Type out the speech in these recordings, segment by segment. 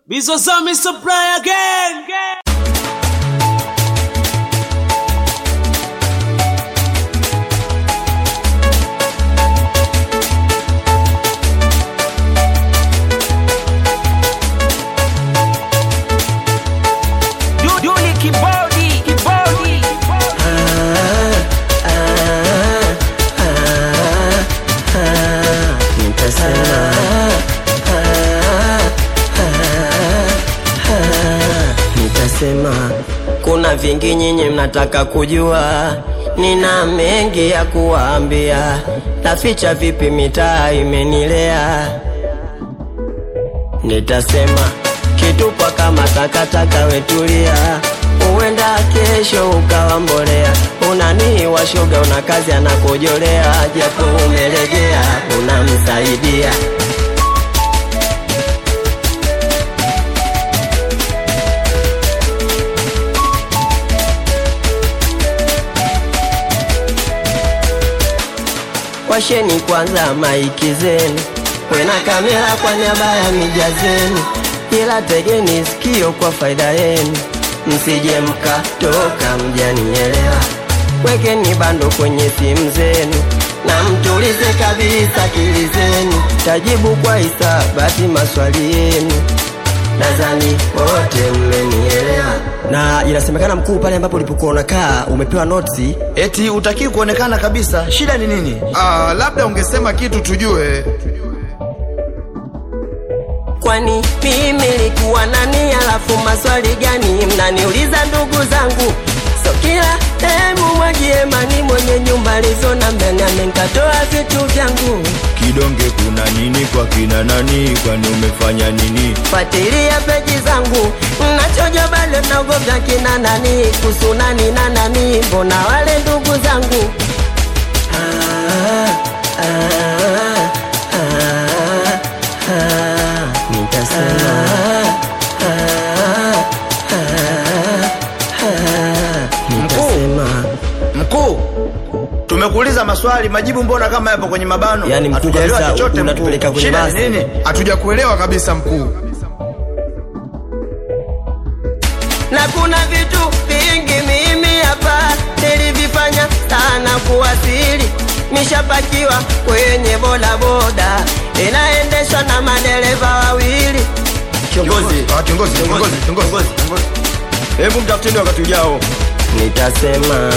Bizozami supply again. Duli kibodi kibodi Nitasema kuna vingi nyinyi mnataka kujua, nina mengi ya kuwaambia, naficha vipi mitaa imenilea. Nitasema kitupwa kama takataka, wetulia, huenda kesho ukawa mbolea. Unanii wa shoga, una kazi anakojolea, japo umelegea, unamsaidia Washeni kwanza maiki zenu, wena kamera kwa niaba ya mija zenu, ila tegeni sikio kwa faida yenu, msije mkatoka mjanielewa. Wekeni bando kwenye simu zenu na mtulize kabisa akili zenu, tajibu kwa hisabati maswali yenu, nadhani wote mmenielewa. Na inasemekana mkuu, pale ambapo ulipokuwa unakaa umepewa notisi Eti utaki kuonekana kabisa, shida ni nini? Ah, labda ungesema kitu tujue. Kwani mimi likuwa nani? Alafu maswali gani mnaniuliza ndugu zangu? So kila hemu mwagie mani mwenye nyumba lizona mbenane nkatoa vitu vyangu. Kidonge kuna nini kwa kina nani? Kwani umefanya nini? Fuatilia peji zangu nachoja bale naogoga kina nani kuhusu nani na nani, mbona wale ndugu zangu ah, ah, ah, ah, nitasema ah, ah, ah, nitasema Mkuu, tumekuuliza maswali, majibu mbona kama yapo kwenye mabano? Yani mkuu Hatujaelewa kabisa, chochote unatupeleka mkuu. kwenye Shida ni basi. nini? Hatuja kuelewa kabisa mkuu. na kuna vitu vingi mimi hapa nilivifanya sana kuwasili. Nishapakiwa kwenye bodaboda inaendeshwa na madereva wawili. Kiongozi, Ah, kiongozi, kiongozi, kiongozi. Hebu mtafuteni wakati ujao. nitasema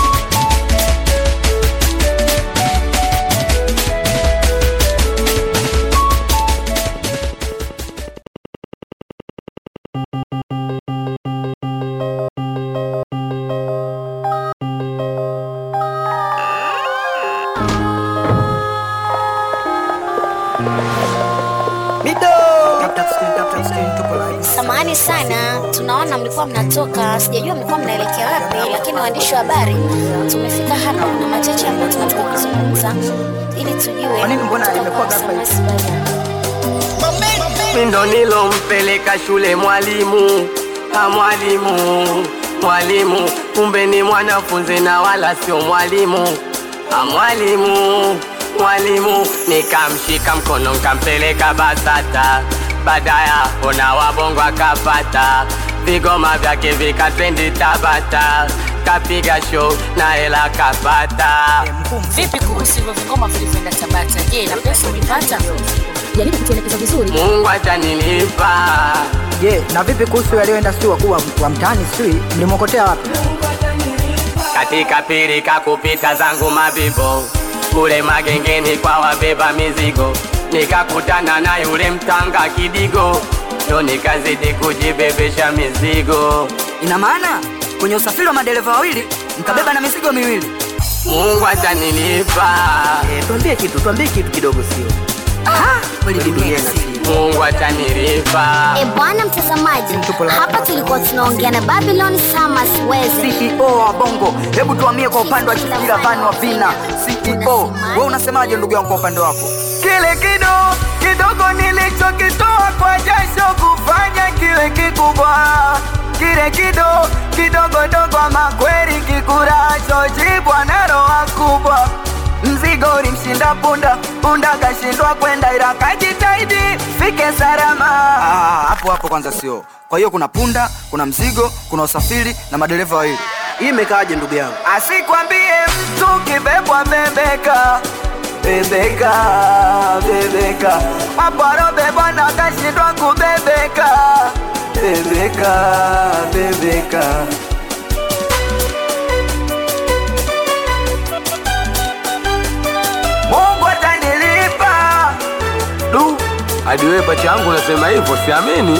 Samahani sana, tunaona mlikuwa mnatoka, sijajua mlikuwa mnaelekea wapi, lakini waandishi wa habari tumefika hapa na machache ambayo tunataka kuzungumza ili tujue. Kwa nini mbona imekuwa ghafla hivi? ndo nilompeleka shule mwalimu ha mwalimu mwalimu kumbe ni mwanafunzi na wala sio mwalimu ha mwalimu mwalimu nikamshika mkono nkampeleka basata baada ya hapo na wabongo akapata vigoma vyake vikatrendi tabata kapiga show na hela kapata Vipi kuhusu hivyo vingoma vilivyoenda Tabata? Je, na pesa ulipata? jaribu kutuelekeza vizuri mungu atanilipa Je, na vipi kuhusu yaliyoenda sijui wakuu wa, wa mtaani sijui mlimwokotea wapi? katika pirika kupita zangu mabibo kule magengeni kwa wabeba mizigo nikakutana na yule mtanga kidigo ndo nikazidi kujibebesha mizigo Ina maana kwenye usafiri wa madereva wawili mkabeba na mizigo miwili. mungu atanilipa Tuambie kitu, tuambie kitu kidogo, sio kweli Biblia inasema. mungu atanilipa E bwana mtazamaji, hapa tulikuwa tunaongea na Babylon Summers Weze. CEO wa Bongo, hebu tuamie kwa upande wa Chizira Van wa Vina. CEO, wewe unasemaje ndugu yangu kwa upande wako? Kile kido kidogo nilichokitoa kwa jasho kufanya kiwe kikubwa, kile kido kidogo dogo ama kweli kikuracho jibwa na roho kubwa mzigo ulimshinda punda, punda kashindwa kwenda, ila kajitahidi fike salama. Ah, hapo hapo hapo kwanza sio kwa hiyo kuna punda kuna mzigo kuna usafiri na madereva wawili hii imekaaje ndugu yangu asikwambie mtu kibebwa bebeka bebeka bebeka aparobebwa na kashindwa kubebeka bebeka bebeka mungu atanilipa du hadi wewe pacha yangu unasema hivyo siamini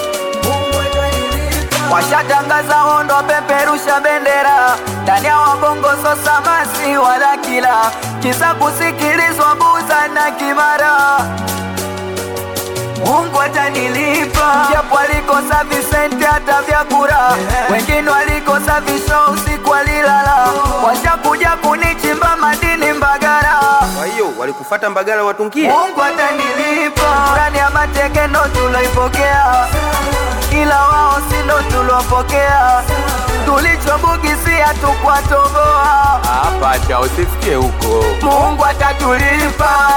washatangaza hondo peperusha bendera ndani ya wabongo sosamasi wala kila kisa kusikilizwa buza na kimara mungu atanilipa japo alikosa visenti hata vyakura wengine walikosa visho usiku walilala washakuja kunichimba madini mbagara kwa hiyo walikufata mbagala watungie mungu atanilipa ndani ya matekeno tuloipokea ila wao sindo tuliopokea tulichobugisia tukwatoboa Ah, pacha usifikie huko mungu atatulipa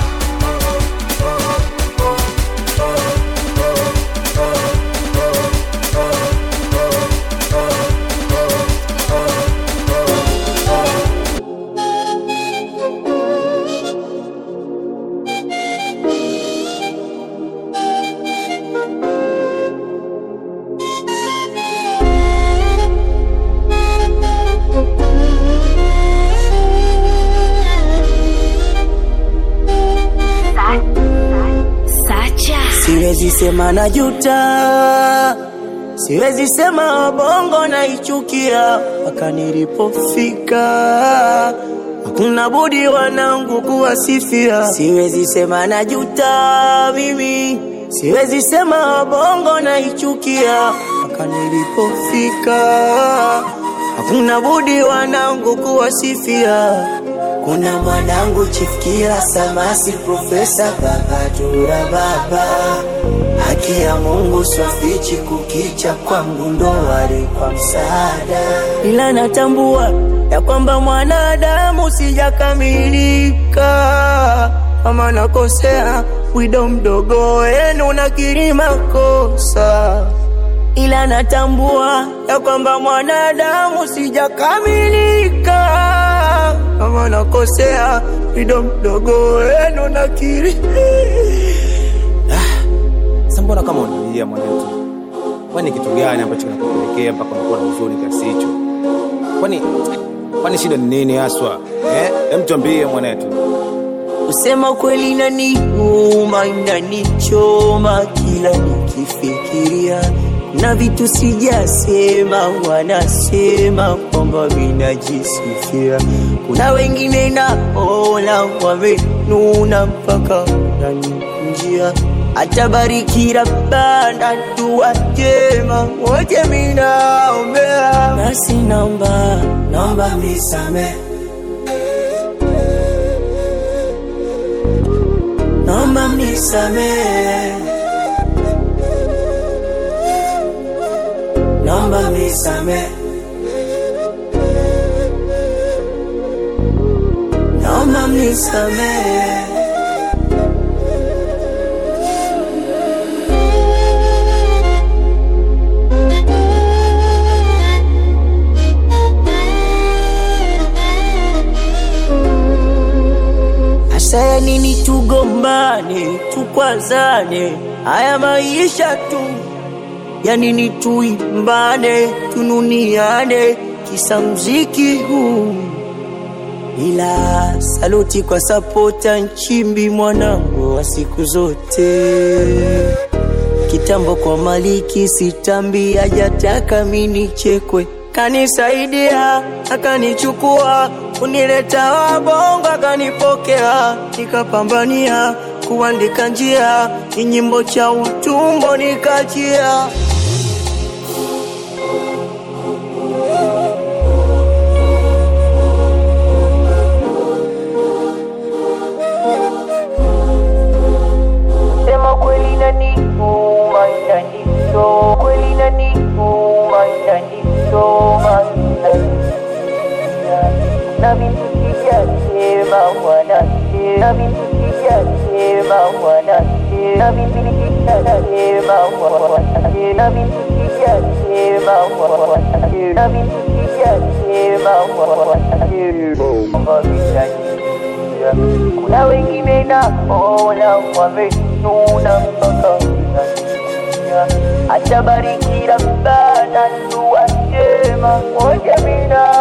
Siwezi sema na juta, siwezi sema bongo naichukia mpaka nilipofika. Hakuna budi wanangu kuwasifia. Siwezi sema na juta mimi, siwezi sema bongo naichukia mpaka nilipofika. Hakuna budi wanangu kuwasifia. Kuna mwanangu chifikia Samasi, Profesa Bagatura baba, haki ya Mungu swafichi kukicha kwa mgundo wale kwa msaada, ila natambua ya kwamba mwanadamu sijakamilika, kama nakosea wido mdogo wenu nakiri makosa ila natambua ya kwamba mwanadamu sijakamilika, kama nakosea wido mdogo wenu nakiri. Sasa mbona kama unalia mwanetu? Kwani kitu gani ambacho kinakupelekea mpaka unakuwa na huzuni kiasi hicho? Kwani kwani shida ni nini haswa? Eh, hem tuambie mwanetu. Kusema kweli inaniuma, inanichoma kila nikifikiria, na vitu sijasema, wanasema kwamba vinajisifia. Kuna wengine naona wamenuna mpaka nanikunjia, atabariki Rabbana dua njema, wote minaombea, basi naomba naomba mnisamehe naomba mnisamehe, naomba mnisamehe, naomba mnisamehe. Hasa ya nini tugombane, tukwazane, haya maisha tu ya nini tuimbane, tununiane, kisa mziki huu. Ila saluti kwa sapota Nchimbi, mwanangu wa siku zote. Kitambo kwa Maliki sitambi, hajataka mini chekwe, kanisaidia akanichukua, kunileta wabongo akanipokea, nikapambania kuandika njia, ni nyimbo cha utumbo nikachia. Sema kweli inaniuma, inanichoma, kweli inaniuma, inanichoma, na vitu sijasema wanasema, na vitu sijasema wanasema kuna wengine naona wamenuna mpaka inalia. acha bariki Rabbana dua njema moja mina